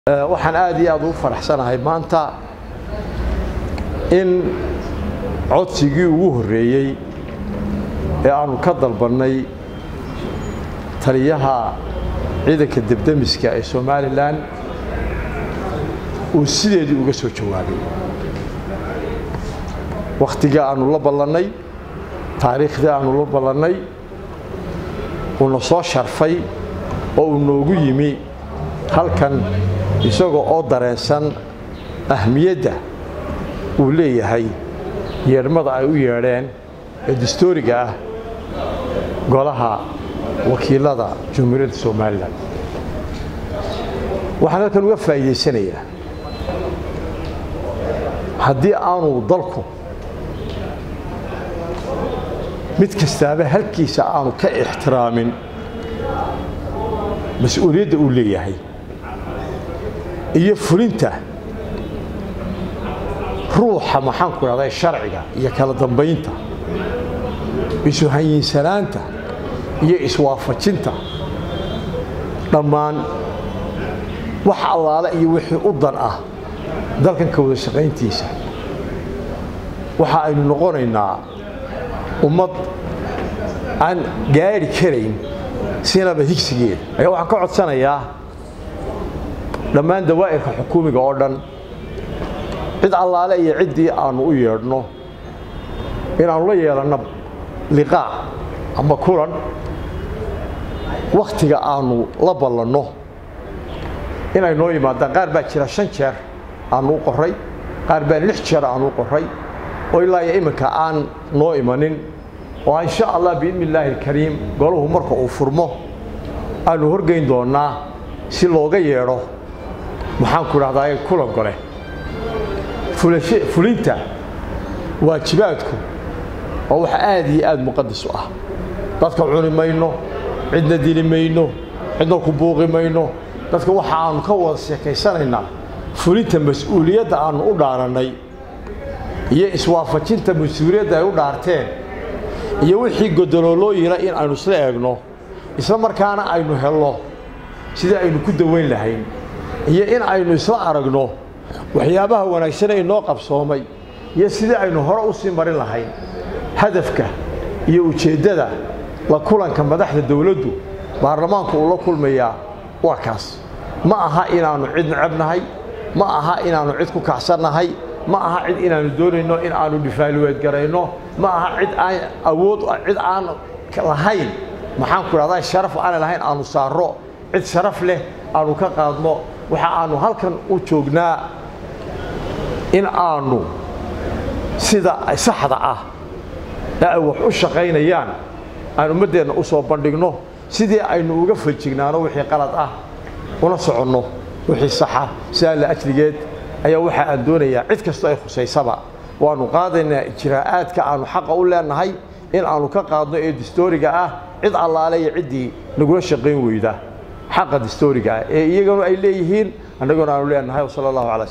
waxaan aad iyo aad ugu faraxsanahay maanta in codsigii ugu horreeyey ee aanu ka dalbannay taliyaha ciidanka debdemiska ee somalilan uu sideedii uga soo jawaabay wakhtigii aanu la ballannay taariikhdii aanu la ballannay uuna soo sharfay oo uu noogu yimi halkan isagoo oo dareensan ahmiyadda uu leeyahay yeedhmada ay u yeedheen ee dastooriga ah golaha wakiilada jumhuuriyadda somalilan waxaan halkan uga faa'iidaysanayaa haddii aanu dalku mid kastaaba halkiisa aanu ka ixtiraamin mas-uuliyadda uu leeyahay iyo fulinta ruuxa maxaanku idhahda sharciga iyo kala dambaynta isu hanyinsanaanta iyo iswaafajinta dhammaan wax allaale iyo wixii u dan ah dalkan ka wada shaqayntiisa waxa aynu noqonaynaa ummad aan gaadhi karayn sinaba higsigeeda ayaa waxaan ka codsanayaa dhammaan dawaa'irka xukuumiga oo dhan cid allaale iyo ciddii aannu u yeedhno inaannu la yeelanno liqaac ama kulan wakhtiga aannu la ballanno inay noo yimaadaan qaar baa jira shan jeer aannu u qorray qaar baa lix jeer aannu u qorray oo ilaa iyo iminka aan noo imanin oo insha allah biidni illaahi alkariim golahu marka uu furmo aannu horgeyn doonnaa si looga yeedho maxaanku idhahdaa kulan gole fulinta waajibaadku waa wax aad iyo aad muqadas u ah dadka cuni mayno cidna dili mayno cidna ku buuqi mayno dadka waxa aannu ka wada sheekaysanaynaa fulinta mas-uuliyadda aannu u dhaarannay iyo iswaafajinta mas-uuliyadda ay u dhaarteen iyo wixii godoloolooyina in aynu isla eegno isla markaana aynu helno sidii aynu ku dawayn lahayn iyo in aynu isla aragno waxyaabaha wanaagsan ee inoo qabsoomay iyo sidii aynu hore u sii marin lahayn hadafka iyo ujeeddada la kulanka madaxda dawladdu baarlamaanku uu la kulmayaa waa kaas ma aha inaannu cid necabnahay ma aha inaannu cid ku kacsannahay ma aha cid inaannu doonayno in aannu dhifaaluweedgarayno ma aha cid aan awood cid aan lahayn maxaanku idhahdaa sharaf aanay lahayn aannu saarro cid sharaf leh aannu ka qaadno waxa aannu halkan u joognaa in aannu sida saxda ah ee ay wax u shaqaynayaan aan ummaddeenna u soo bandhigno sidii aynu uga fajignaano wixii qalad ah una soconno wixii saxa sidaa la ajligeed ayaa waxa aan doonayaa cid kastoo ay khusaysaba waannu qaadaynaa ijraa'aadka aannu xaqa u leenahay in aannu ka qaadno ee dastooriga ah cid allaale iyo ciddii nagula shaqayn weyda xaqa dastooriga ah ee iyaguna ay leeyihiin annaguna aanu leenahay wasala allahu calaa